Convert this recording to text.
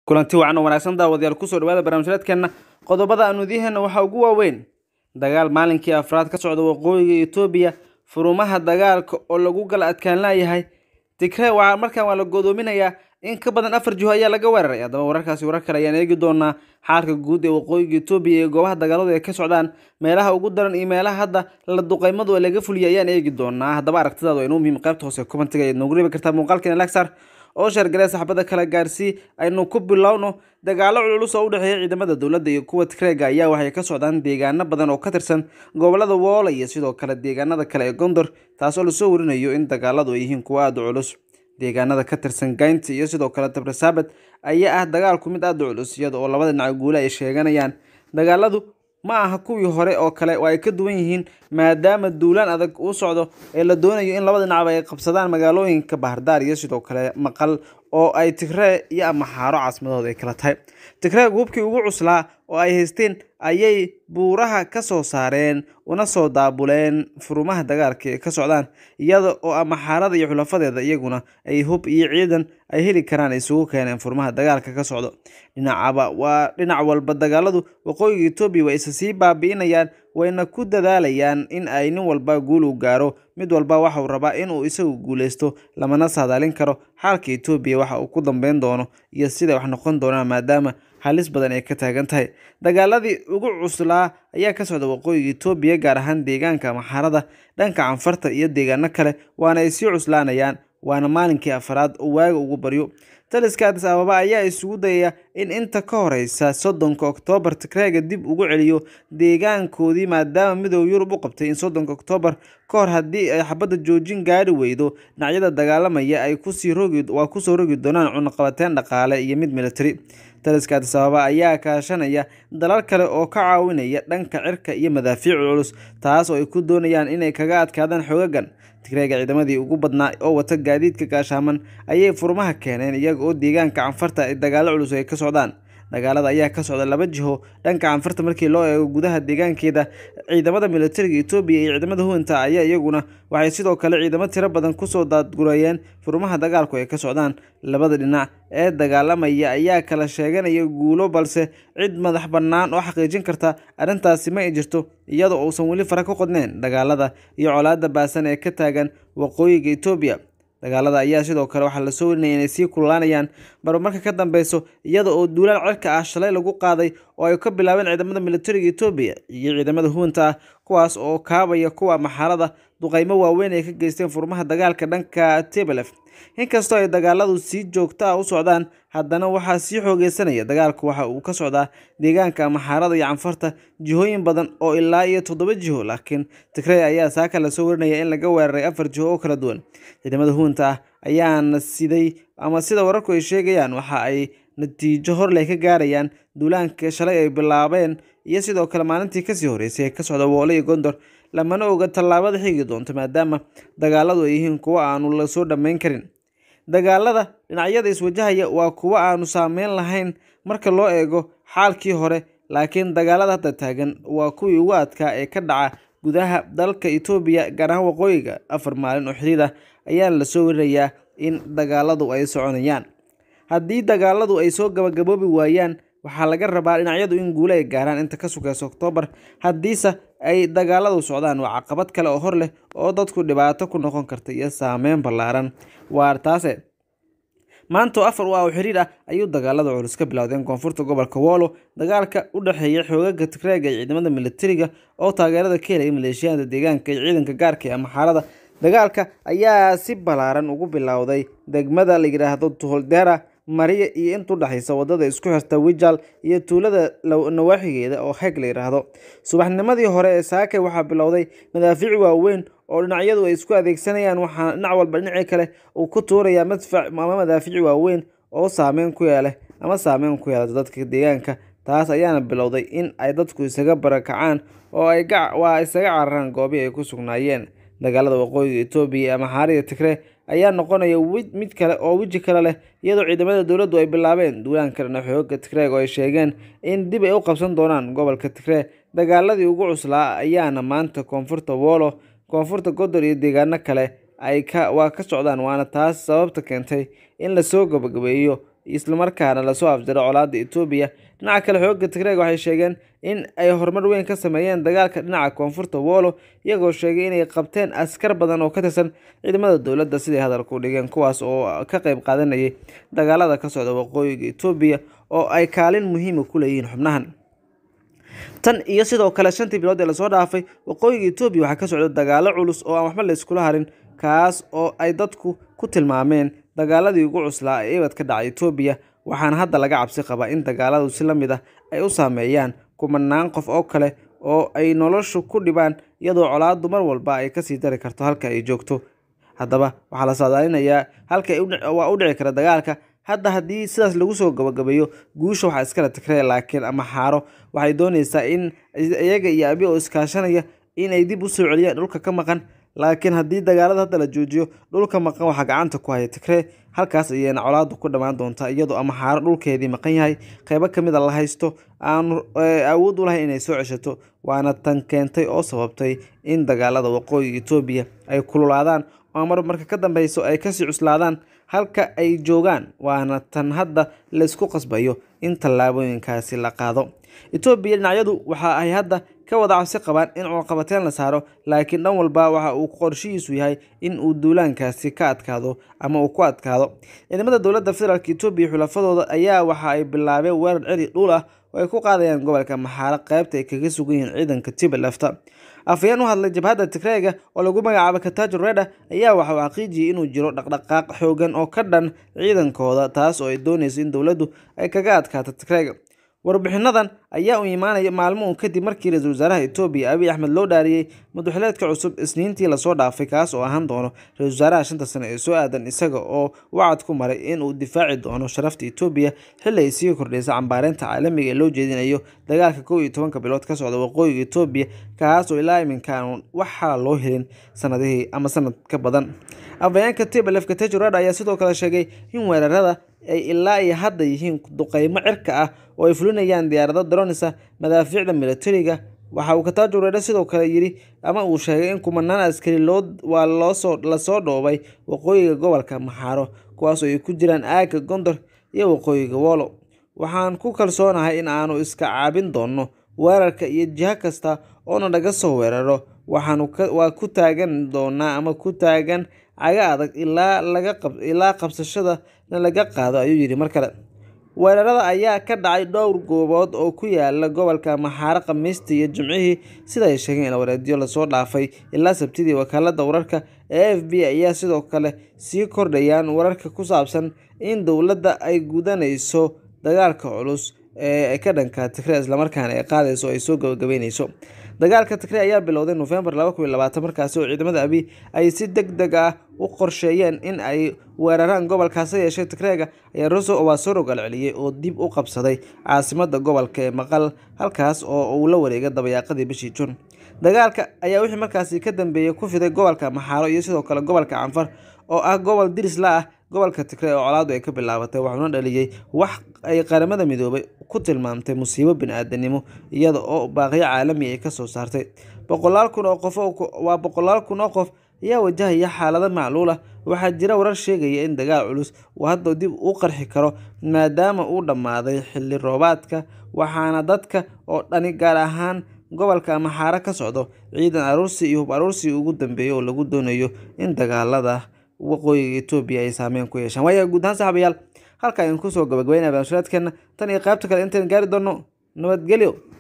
kulanti wacan oo wanaagsan daawadayaal kusoo dhawaada barnaamijyaedkeenna qodobada aanu idiinheena waxaa ugu waaweyn dagaal maalinkii afraad ka socda waqooyiga etoobiya furumaha dagaalka oo lagu gala adkaan laayahay tigree waxaa markaan waa la godoominayaa in ka badan afar jiho ayaa laga weeraray haddaba wararkaasi warar kale ayaan eegi doonaa xaalka guud ee waqooyiga etoobiya iyo goobaha dagaaladu ay ka socdaan meelaha ugu daran iyo meelaha hadda la duqeymadu laga fuliyay ayaan eegi doonaa haddaba aragtidaadu waa inuu muhiim qaybta hoose kumantiga ayaad noogu reebi kartaa muuqaalkeena lagsar oo sheergalee saxbada kala gaarsii aynu ku bilowno dagaalo cululus oo u dhexeeya ciidamada dowladda iyo kuwa tigreega ayaa waxay ka socdaan deegaano badan oo ka tirsan gobolada woola iyo sidoo kale deegaanada kale ee gondor taasoo lasoo warinayo in dagaaladu ay yihiin kuwo aada u culus deegaanada ka tirsan gaynta iyo sidoo kale tabrisaabad ayaa ah dagaalku mid aada u culus iyada oo labada dhinac guule ay sheeganayaan dagaaladu ma aha kuwii hore oo kale oo ay ka duwan yihiin maadaama duulaan adag uu socdo ee la doonayo in labada dhinacba ay qabsadaan magaalooyinka bahardaar iyo sidoo kale maqal oo ay tigree iyo amaxaaro caasimadooda ay kala tahay tigree hubkii ugu cuslaa oo ay haysteen ayay buuraha ka soo saareen una soo daabuleen furumaha dagaalka ee ka socdaan iyada oo amaxaarada iyo xulafadeeda iyaguna ay hub iyo ciidan ay heli karaan isugu keeneen furmaha dagaalka ka socdo dhinacaba waa dhinac walba dagaaladu waqooyiga etoobiya way isa sii baabi'inayaan wayna ku dadaalayaan in ay nin walba guul u gaaro mid walba waxauu rabaa inuu isagu guuleysto lamana saadaalin karo xaalka etoobiya waxa uu ku dambeyn doono iyo siday wax noqon doonaan maadaama halis badan ay ka taagan tahay dagaaladii ugu cuslaa ayaa ka socda waqooyiga etoobiya gaar ahaan deegaanka amaxaarada dhanka canfarta iyo deegaano kale waana ay sii cuslaanayaan waana maalinkii afaraad oo waaga ugu baryo taliska adis ababa ayaa isugu dayaya in inta ka horeysa soddonka oktoobar tigreega dib ugu celiyo deegaankoodii maadaama midooda yurub u qabtay in soddonka oktoobar ka hor haddii ay xabadda joojin gaari weydo dhinacyada dagaalamaya ay kusii rogi waa kusoo rogi doonaan cunaqabateen dhaqaale iyo mid militari taliska adis ababa ayaa kaashanaya dalal kale oo ka caawinaya dhanka cirka iyo madaafiic culus taas oo ay ku doonayaan inay kaga adkaadaan xoogagan tigreega ciidamadii ugu badnaa oo wata gaadiidka gaashaaman ayay furmaha keeneen iyaga oo deegaanka canfarta ay dagaalo culus ay ka socdaan dagaalada ayaa ka socda laba jiho dhanka canfarta markii loo eego gudaha deegaankeeda ciidamada militariga etoobiya iyo ciidamada huwanta ayaa iyaguna waxay sidoo kale ciidamo tiro badan kusoo daadgurayeen furmaha dagaalku ay ka socdaan labada dhinac ee dagaalamaya ayaa kala sheeganaya guulo balse cid madax bannaan oo xaqiijin karta arrintaasi ma ay jirto iyadoo uusan weli fara ka qodneen dagaalada iyo colaada baasan ee ka taagan waqooyiga etoobiya dagaalada ayaa sidoo kale waxaa lasoo warinaya inay sii kululaanayaan marba marka ka dambeyso iyada oo duulaan cirka ah shalay lagu qaaday oo ay ka bilaabeen ciidamada militariga etoobiya iyo ciidamada huwanta ah kuwaas oo kaabaya kuwa maxaarada duqeymo waaweyn ay ka geysteen furmaha dagaalka dhanka tebelef inkastoo ay dagaaladu si joogto ah u socdaan haddana waxaa sii xoogeysanaya dagaalku waxa uu ka socdaa deegaanka amaxaarada iyo canfarta jihooyin badan oo ilaa iyo toddoba jiho laakiin tigrey ayaa saaka lasoo warinaya in laga weeraray afar jiho oo kala duwan ciidamada huwanta ah ayaana siday ama sida wararku ay sheegayaan waxa ay natiijo horleh ka gaarayaan duulaanka shalay ay bilaabeen iyo sidoo kale maalintii kasii horeysay ee ka socda woole iyo gondor lamana oga tallaabada xigi doonto maadaama dagaaladu ay yihiin kuwo aanu lasoo dhammayn karin dagaalada dhinacyada iswajahaya waa kuwo aanu saameyn lahayn marka loo eego xaalkii hore laakiin dagaalada hadda taagan waa kuwii ugu adkaa ee ka dhaca gudaha dalka etoobiya gaar ahaan waqooyiga afar maalin oo xiriir ah ayaana lasoo warinayaa in dagaaladu ay soconayaan haddii dagaaladu ay soo gabagaboobi waayaan waxaa laga rabaa dhinacyadu in guule ay gaaraan inta ka sugeysa oktoobar haddiise ay dagaaladu socdaan waa caqabad kale oo hor leh oo dadku dhibaato ku noqon karta iyo saameyn ballaaran waar taase maantoo afar u ah oo xiriir ah ayuu dagaalada culus ka bilowdeen koonfurta gobolka woolo dagaalka u dhexeeya xoogaga tigreega iyo ciidamada militariga oo taageerada ka helaya maleeshiyaada deegaanka iyo ciidanka gaarka ee amaxaarada dagaalka ayaa si ballaaran ugu bilowday degmada la yidhaahdo tuholdera mariya iyo intu dhexaysa wadada isku xirta wijal iyo tuulada nawaaxigeeda oo heeg la yidhaahdo subaxnimadii hore ee saakay waxaa bilowday madaafiic waaweyn oo dhinacyadu ay isku adeegsanayaan waxaana dhinac walba dhinacii kale uu ku tuurayaa madfac ama madaafiic waaweyn oo saameyn ku yeeleh ama saameyn ku yeelata dadka deegaanka taas ayaana bilowday in ay dadku isaga barakacaan oo ay waa isaga cararaan goobii ay ku sugnaayeen dagaalada waqooyiga etoobiya ama xaariga tigree ayaa noqonaya mid kale oo weji kale leh iyadoo ciidamada dowladdu ay bilaabeen duulaanka dhana xooga tigreeg oo ay sheegeen in dib ay u qabsan doonaan gobolka tigree dagaaladii ugu cuslaa ayaana maanta koonfurta woolo koonfurta godor iyo deegaano kale ay ka waa ka socdaan waana taas sababta keentay in lasoo gabagabeeyo islamarkaana lasoo afjaro colaadda etoobiya dhinaca kale xoogga tigreeg waxay sheegeen in ay horumar weyn ka sameeyeen dagaalka dhinaca koonfurta wolo iyagoo sheegay inay qabteen askar badan oo ka tirsan ciidamada dowladda siday hadalku dhigeen kuwaas oo ka qayb qaadanayay dagaalada ka socda waqooyiga etoobiya oo ay kaalin muhiima ku leeyihiin xubnahan tan iyo sidoo kale shantii bilood ee lasoo dhaafay waqooyiga etoobiya waxaa ka socda dagaalo culus oo aan waxba la iskula harin kaas oo ay dadku ku tilmaameen dagaaladii ugu cuslaa ee ibad ka dhacay etoobiya waxaana hadda laga cabsi qabaa in dagaaladu si la mid ah ay u saameeyaan kumanaan qof oo kale oo ay noloshu ku dhibaan iyadoo colaadu mar walba ay kasii dari karto halka ay joogto haddaba waxaa la saadaalinayaa halka waa u dhici kara dagaalka hadda haddii sidaas lagu soo gabagabeeyo guusha waxaa iskala tigree laakiin ama xaaro waxay doonaysaa in iyaga iyo abi oo iskaashanaya inay dib u soo celiyaan dhulka ka maqan laakiin haddii dagaalada hadda la joojiyo dhulka maqan waxaa gacanta ku haya tigree halkaas ayayna colaadu ku dhammaan doontaa iyadoo ama xaaro dhulkeedii maqan yahay qeybo kamid a la haysto aanu awood u lahayn inay soo ceshato waana tan keentay oo sababtay in dagaalada waqooyiga etoobiya ay kululaadaan oo mar marka ka dambeyso ay kasii cuslaadaan halka ay joogaan waana tan hadda laysku qasbayo in tallaabooyinkaasi la qaado etoobiya dhinacyadu waxa ay hadda ka wada cabsi qabaan in cunaqabateen la saaro laakiin dhan walba waxa uu qorshihiisu yahay in uu duulaankaasi ka adkaado ama uu ku adkaado ciidamada dowladda federaalk etoobiya xulafadooda ayaa waxa ay bilaabeen weerar celi dhul ah oo ay ku qaadayaan gobolka maxaaro qaybta ay kaga sugan yihiin ciidanka tibalefta afhayeen u hadlay jabhadda tigreega oo lagu magacaabo katajo reda ayaa waxa uu xaqiijiyey inuu jiro dhaqdhaqaaq xoogan oo ka dhan ciidankooda taas oo ay doonayso in dowladdu ay kaga adkaato tigreega warbixinadan ayaa u imaanaya maalmo un kadib markii ra-iisul wasaaraha etoobiya abiy axmed loo dhaariyey madaxweyneedka cusub isniintii lasoo dhaafay kaas oo ahaan doono ra-isul wasaaraha shanta sane ee soo aadan isaga oo wacad ku maray in uu difaaci doono sharafta etoobiya xilli ay sii kordhaysa cambaareynta caalamiga ee loo jeedinayo dagaalka kow iyo tobanka bilood ka socda waqooyiga etoobiya kaas oo ilaa iminka aan wax xala loo helin sanadihii ama sanad ka badan afhayeenka tibalefka tejurad ayaa sidoo kale sheegay in weerarada ay ilaa iyo hadda yihiin duqeymo cirka ah oo ay fulinayaan diyaarado daronisa madaafiicda militariga waxa uu kataajo reedhe sidoo kale yidhi ama uu sheegay in kumanaan askari loo waa loosoo lasoo dhoobay waqooyiga gobolka maxaaro kuwaasoo ay ku jiraan aagga gondor iyo waqooyiga wolo waxaan ku kalsoonahay in aanu iska caabin doonno weerarka iyo jiho kasta oona naga soo weeraro waxaanu waa ku taagan doonaa ama ku taagan caga adag ilaa laga ilaa qabsashada laga qaado ayuu yidhi mar kale weerarada ayaa ka dhacay dhowr goobood oo ku yaala gobolka maxaaro khamiistii iyo jimcihii sida ay sheegeen in wareedyo lasoo dhaafay ilaa sabtidii wakaalada wararka ee f b ayaa sidoo kale sii kordhayaan wararka ku saabsan in dowladda ay gudanayso dagaalka culus ee ka dhanka tigre islamarkaana ay qaadayso ay soo gabagabeyneyso dagaalka tigre ayaa bilowday nofembar markaasi oo ciidamada abi ay si deg deg ah u qorsheeyeen in ay weeraraan gobolkaasi yeeshay tigreega ayaa roso waa soo rogaal celiyey oo dib u qabsaday caasimada gobolka ee maqal halkaas oo uu la wareegay dabayaaqadii bishii jun dagaalka ayaa wixii markaasi ka dambeeyey ku fiday gobolka maxaaro iyo sidoo kale gobolka canfar oo ah gobol dirisla ah gobolka tigre oo colaadu ay ka bilaabatay waxuuna dhaliyey wax ay qaramada midoobay ku tilmaamtay musiibo bini-aadanimo iyada oo baaqyo caalami ay kasoo saartay boqolaal kun oo qof waa boqolaal kun oo qof ayaa wajahaya xaalado macluul ah waxaa jira warar sheegaya in dagaal culus uu hadda dib u qarxi karo maadaama uu dhammaaday xilli roobaadka waxaana dadka oo dhani gaar ahaan gobolka maxaaro ka socdo ciidan aruursi iyo hub aruursi ugu dambeeya oo lagu doonayo in dagaalada waqooyiga etoobiya ay saameyn ku yeeshaan waaya guud ahaan saxabayaal halka ayaan kusoo gabagabeynaya barnaamijyaadkeena tan iyo qaybta kale intayn gaari doono nabadgelyo